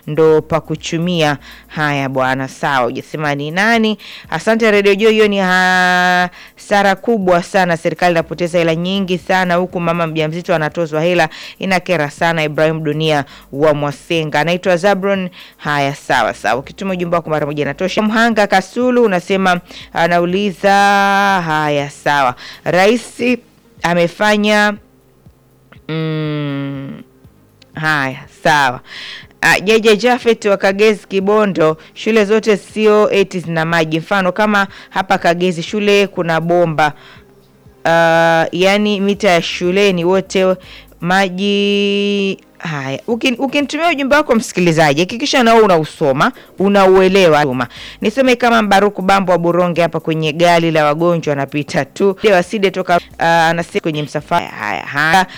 ndo pa kuchumia. Haya bwana, sawa, hujasema ni nani. Asante Radio Joy, hiyo ni hasara kubwa sana. Serikali inapoteza hela nyingi sana, huku mama mjamzito anatozwa hela, inakera sana. Ibrahim Dunia wa Mwasenga anaitwa Zabron. Haya, sawa sawa, ukituma ujumbe wako mara moja inatosha. Mhanga Kasulu unasema anauliza. Haya, sawa, rais amefanya mm, haya sawa. Uh, Jeje Jafet wa Kagezi Kibondo, shule zote sio eti zina maji. Mfano kama hapa Kagezi shule kuna bomba uh, yani mita ya shuleni wote maji haya. Ukin- Ukinitumia ujumbe wako msikilizaji, hakikisha nao unausoma unauelewa. Niseme kama Mbaruku Bambo wa Buronge hapa kwenye gari la wagonjwa anapita tu waside toka uh, anasema kwenye msafara haya haya